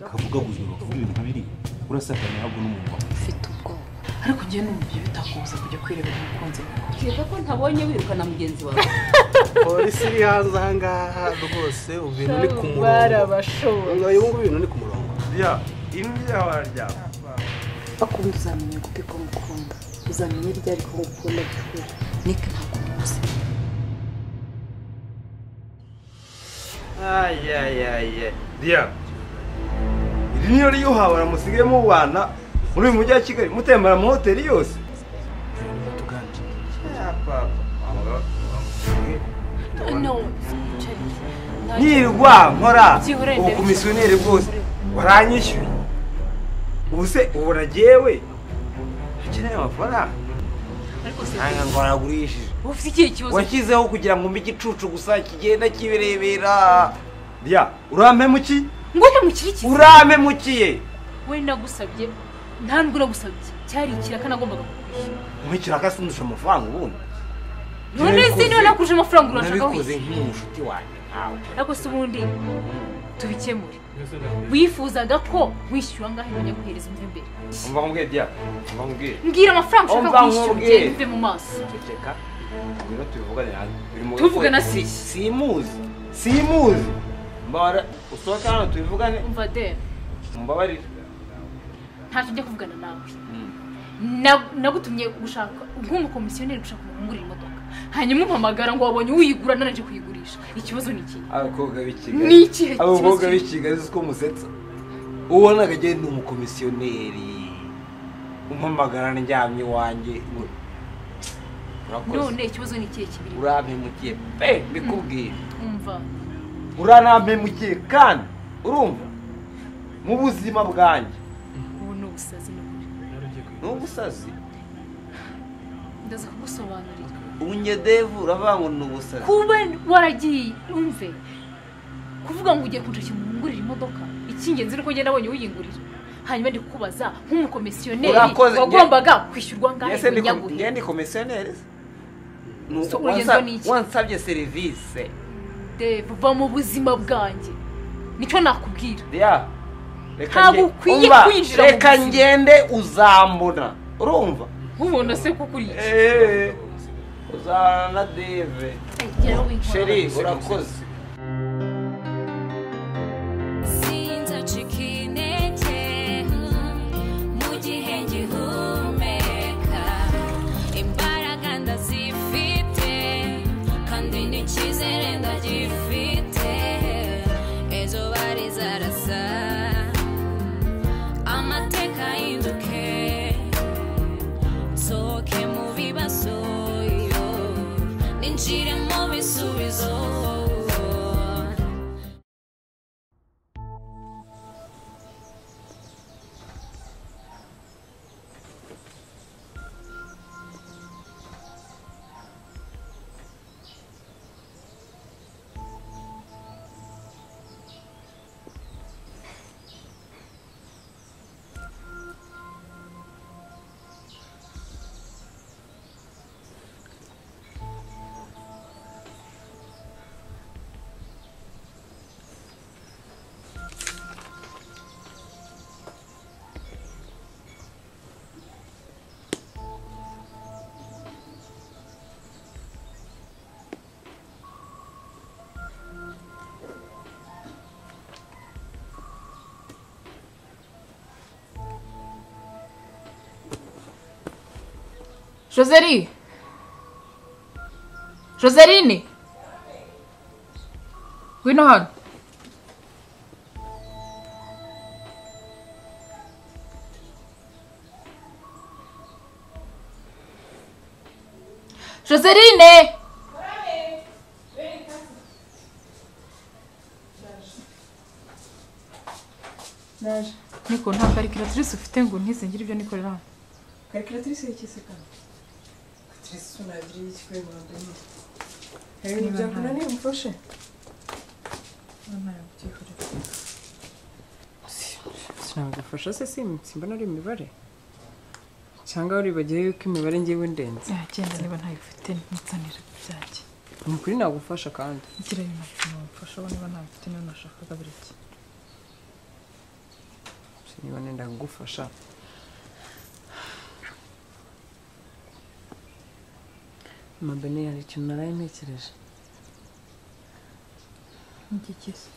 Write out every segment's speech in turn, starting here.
kavugaguza ngo kavuga ibintu nk'ibiriya urasakana ntabwo n'umuntu wawe ufite ubwoba ariko njye n'umubyeyi bitakubuza kujya kwirebera umukunzi wawe kereka ko ntabonye wirukana mugenzi wawe polisi iri hanze aha ngaha rwose ubu bintu ni ku murongo barabashoboye uyu nguyu ibintu ni ku murongo rya imbya warya bakunda uzamenya gute ko mukunda uzamenya iryo ariko ngukunda by'ukuri niko ntabwo umuzi ayayaye rya iri niyo ryuhawe aramusigaye mubana muri uyu mujyi wa kigali mutembera mu hoteli yose tuganje nirwa nkora Byihorere, ubu ndabisaba. komisiyoneri bwose waranyishyuye ubu se ubura jyewe ntakeneye amafaranga ariko se nanga ngo aragurishije wowe ufite ikihe kibazo washyizeho kugira ngo mbe igicucu gusa kigenda kibirebera rya urampe muki ngwino mukiri kizi urampe mukiye we nagusabye nta nubwo nagusabye cyari ikiraka nagombaga kukwishyura nkurikiraka sindusha amafaranga ubundi none se niba nakuje amafaranga urashaka nabikoze wishyura nk'umushuti wanjye nkawe ariko se ubundi tubikemure wifuzaga ko wishyura angahe nkajya kuhereza umve imbere umva nkubwiye dia umva nkubwiye mbwira amafaranga ushaka Umva kwishyura nkubwiye. ugende umve mu maso ceceka ngwino tubivugane hanze biri mu Tuvugana gafoto. si iki? simuzi simuzi mbara usohoke hano tubivugane umva deni mumbabarire ntacyo njya kuvugana nawe Mm. Na- nagutumye gushaka nk'umukomisiyoneri gushaka umuntu ungurira imodoka hanyuma umpamagara ngo wabonye uyigura nanaje kuyigurisha ikibazo ni ikihe abakobwa b'i kigali Ni ikihe kibazo? abakobwa b'i kigali uzi ko musetsa ubona agajye ni umukomisiyoneri umpamagara ndyamye iwanjye urakoze none ikibazo ni ikihe kibiri urampemukiye pe mbikubwire umva uranampemukiye kandi urumva mu buzima bwanjye ubu ni ubusazi n'uburyo n'ubusazi ndaza kugusobanurira unyedevu uravuga ngo ni ubusazi kuba waragiye umve kuvuga ngo ugiye kunshakira umuntu ungurira imodoka icy'ingenzi ni uko ngenda abonye uyingurira hanyuma ndi kukubaza nk'umukomisiyoneri Urakoze, nge- wagombaga kwishyurwa angahe ese ngo ndi kom- unyagure nge ndi komisiyoneri se? Ni So, uko urugendo wansa- ni iki? wansabye serivisi Dave, va mu buzima bwanjye nicyo nakubwira ya reka Ntabwo nge- ukwiye umva, kwinjira mu reka buzima. ngende uzambona urumva nk'umuntu se kukuriye Eh, uzahana na deve sheri urakoze Sinzacika intege mu gihe ngihumeka imbaraga ndazifite kandi n'icyizere ndagifite ejo bari zarasa amateka ahinduke nsohoke mu bibazo yo ninjire mu bisubizo joseli joseline ngwino hano joseline niko nta karikiratirise ufite ngo ntizingire ibyo nikorera hano karikiratirise y'ikisi kandi karikiratirise unagira y'ikikwe murongo ine hari ibintu Niba byakunaniye umufashe ntayo byihorera sinagufasha se simbitse mbona ari imibare cyangwa waribagiwe yuko imibare ngewe ndenze yagenda niba ntayo ufite ntitsanire byanjye ni ukuri nagufasha kandi ngira ibintu bimufasha niba ntayo ufite niba nashakaga buri gihe niba nenda kugufasha mabene hari ikintu naraye ntekereje Ngikize.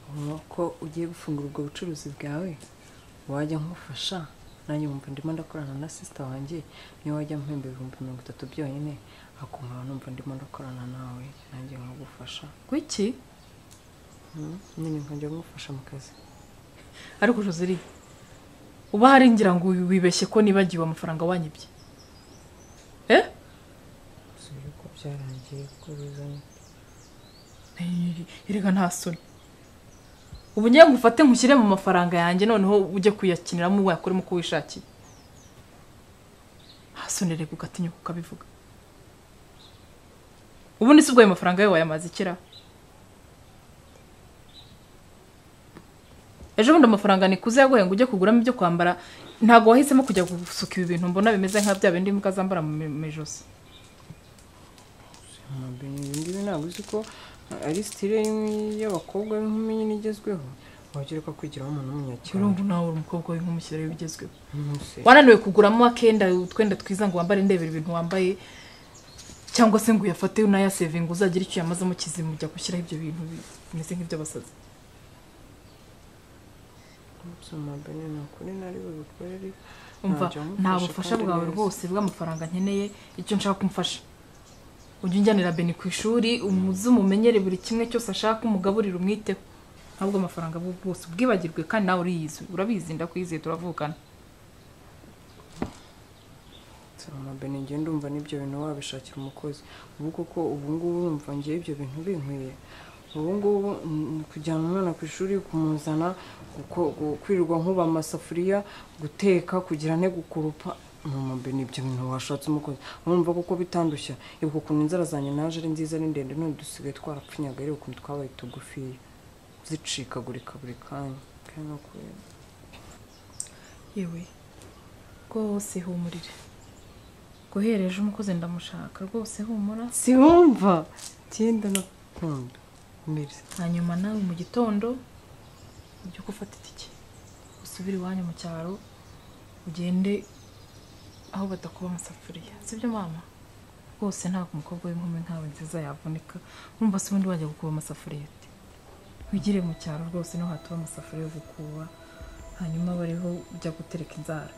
Ubona ko ugiye gufungura ubwo bucuruzi bwawe wajya nkufasha nanjye wumva ndimo ndakorana na sisita wanjye niyo wajya mpemba ibihumbi mirongo itatu byonyine akumva numva ndimo ndakorana nawe nanjye nkagufasha Kuki? Hmm? nyine nkajya ngufasha mu kazi Ariko Joseli, uba hari ngira ngo wibeshye ko nibagiwe amafaranga wanyibye. Eh? si yuko byarangiye ko bizanye Erega nta soni. Ubu ngiye ngufate nkushyire mu mafaranga yanjye noneho ujye kuyakiniramo wayakuremo uko wishakiye. Nta soni reka ugatinyuka ukabivuga. Ubundi si ubwo ayo mafaranga yawe wayamaze ikira. ejo bundi amafaranga nikuze yaguhaye ngo ujye kuguramo ibyo kwambara ntabwo wahisemo kujya gusuka ibi bintu mbona bimeze nka bya bindi imbwa zambara mu mi- mu ijosi amabene ibi ngibi ntabwo uzi ko ari sitire y'abakobwa b'inkumi nyine igezweho wagira ko kwigiraho umuntu w'umunyacyaro urumva nawe uri umukobwa w'inkumi ushyirayo ibigezweho Ntusi. wananiwe kuguramo akenda utwenda twiza ngo wambare ndebera ibintu wambaye cyangwa se ngo uyafate unayasevinga uzagire icyo uyamazemo kizimu ujya gushyiraho ibyo bintu bi- bimeze nk'iby'abasazi Soma bene ni ukuri nari bubikore ariko umva ntacyo nta wamufasha bufasha kandi bwawe neza. rwose bw'amafaranga nkeneye icyo nshaka kumfasha ujya unjyanira beni ku ishuri umuze umumenyere buri kimwe cyose ashaka umugaburire umwiteho ntabwo amafaranga bwo bwose ubwibagirwe kandi nawe uriyizi urabizi ndakwizeye turavukana Soma bene njye ndumva n'ibyo bintu wabishakira umukozi ubu koko ubu ngubu urumva njye ibyo bintu binkwiye ubu ngubu mm, kujyana umwana ku ishuri kumuzana guko- gu- kwirirwa nkuba amasafuriya guteka kugira ne gukurupa Mama bene ibyo bintu washatse umukozi urumva koko bitandushya ibuka ukuntu inzara zanjye naje ari nziza ari ndende none dusigaye twarapfunyaga ariko ukuntu twabaye tugufiya zicikagurika buri kanya kandi no kureba yewe rwose humurire guhera ejo umukozi ndamushaka rwose humura siwumva cyenda nakunda mbere hanyuma nawe mu gitondo ujye gufata itike usubire iwanyu mu cyaro ugende aho badakuba amasafuriya sibyo mama rwose ntabwo umukobwa w'inkumi nkawe nziza yavunika urumva se ubundi wajya gukuba amasafuriya ute wigire mu cyaro rwose niho hatuba amasafuriya yo gukuba hanyuma bariho ujya gutereka inzara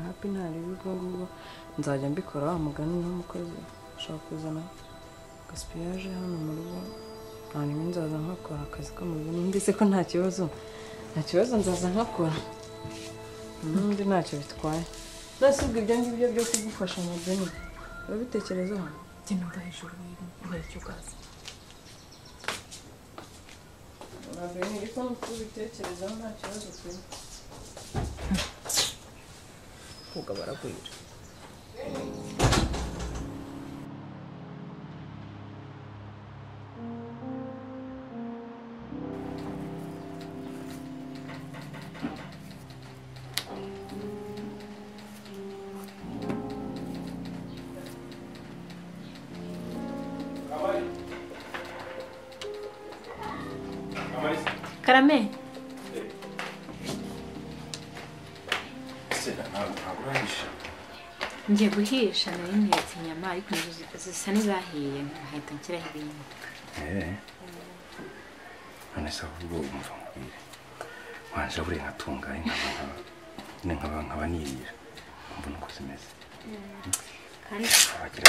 hapi ntareba ubwo ngubwo nzajya mbikora wa mugani n'umukozi ushobora kuzana gasipiyaje hano mu rugo hanyuma nzaza nkakora akazi k'amazu numvise ko nta kibazo nta kibazo nzaza nkakora n'undi ntacyo bitwaye nasi ubwo ibyo ngibyo byo kugufasha mu bwene urabitekerezaho genda uva hejuru uhere icyo ukaza urabene ariko ntubitekerezaho nta kibazo pe kuga baragwira karame ngiye guhisha nari nyeretse inyama ariko nizo zisa n'izahiye nkahita nshyiraho ibindi none se ahubwo umva nkubwire wanje buriya nkatungaye nkaba nyine nkaba nkaba nirira mbona uko zimeze kandi abagira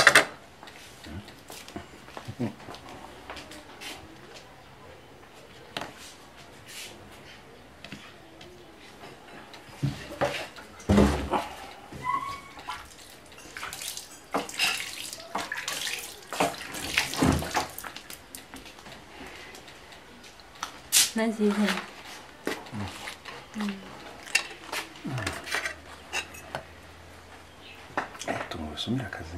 na nziza tunga usomera akazi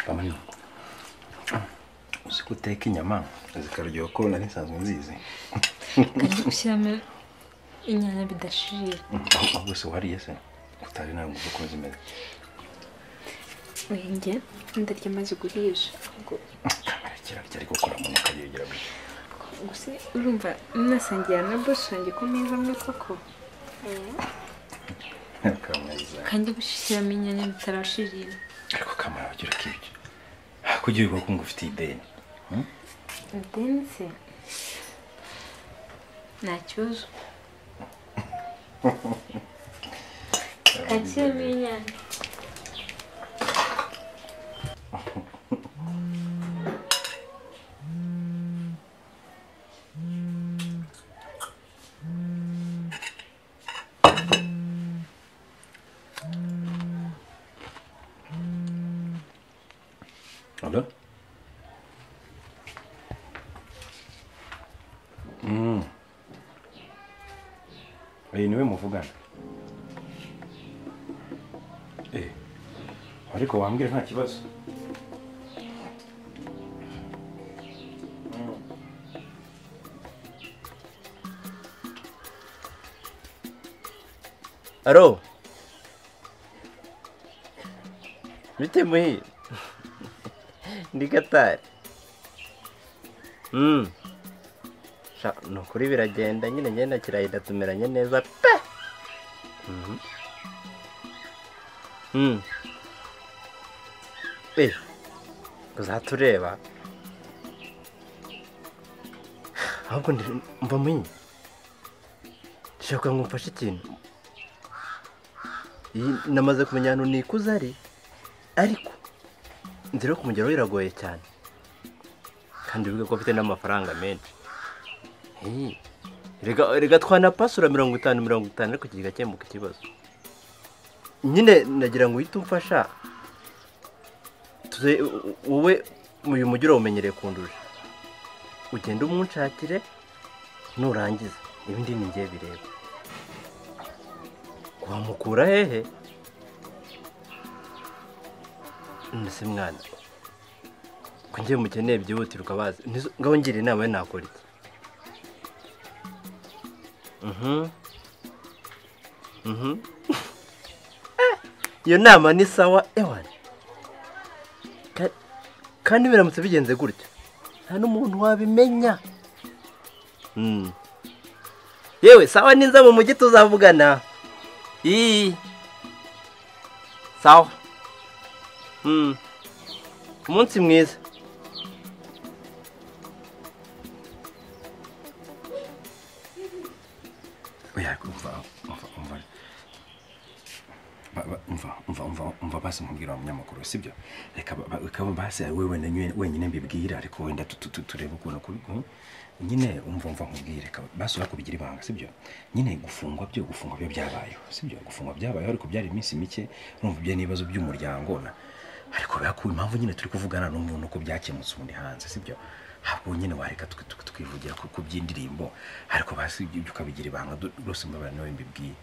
bamwe uzi ko uteka inyama zikaryoha ko nari nsanzwe nzizi kandi gushyiramo inyanya bidashirira ahubwo se wariye se utari ntabwo uzi uko zimeze wenge ndarya amaze guhisha kamera kirarya ariko kora mu urumva mwasangira na bosi wanjye ku meza amwe koko kamariza kandi abashikiramo inyanya bitarashirira ariko kamara ugira ukibye hakugira ubwo kungu ufite ideni ideni se nta kibazo kakiramo inyanya Hallo? Mm. Iyi niwe muvugana. Eh. Ariko wambwira nta kibazo. Alo. Bite muhi. Ndi Gatari. Mm. Sha, ni ukuri biragenda nyine ngenda kirahita tumeranye neza pe. Mhm. Mm. Eh. Uzatureba. Ahubwo ndi mva munyi. Shaka ngumfashe ikintu. Iyi- namaze kumenya ahantu nikuze ari ariko nzira yo kumugeraho biragoye cyane kandi bivuga ko afite n'amafaranga menshi Hey, rega rega twanapasura mirongo itanu mirongo itanu ariko kigakemuka ikibazo nyine nagira ngo uhite umfasha tuze u- wowe uyu mujyi urawumenyereye kundusha ugende umunshakire nurangiza ibindi ni njye bireba wamukura hehe mbese mwana ko njye mukeneye byihutirwa bazi Nizo- ngaho ngira inama ye nakora iki Mhm. Mhm. iyo nama ni sawa ewan Ka- kandi biramutse bigenze gutya nta n'umuntu wabimenya Mm. yewe sawa niza mu mujyi tuzavugana Ii. Sawa. Mm. Umunsi mwiza. Oya umva umva umva. Ba- ba- Umva umva umva umva basi mubwira umunyamakuru sibyo reka ba- ba- reka basi wewe na nyine- wenyine mbibwira ariko wenda tu- tu- tu- turebe ukuntu kuri hmm? nyine umva umva nkubwire reka basi urakubigira ibanga sibyo nyine gufungwa byo gufungwa byo byabayeho sibyo gufungwa byabayeho ariko byari iminsi mike urumva ibyo n'ibibazo by'umuryango na ariko birakuru impamvu nyine turi kuvugana n'umuntu nuko byakemutse ubundi hanze sibyo ahubwo nyine wareka twe- twe- twivugira ku ku by'indirimbo ariko basi ibyo ukabigira ibanga du- rwose mbabara niwe mbibwiye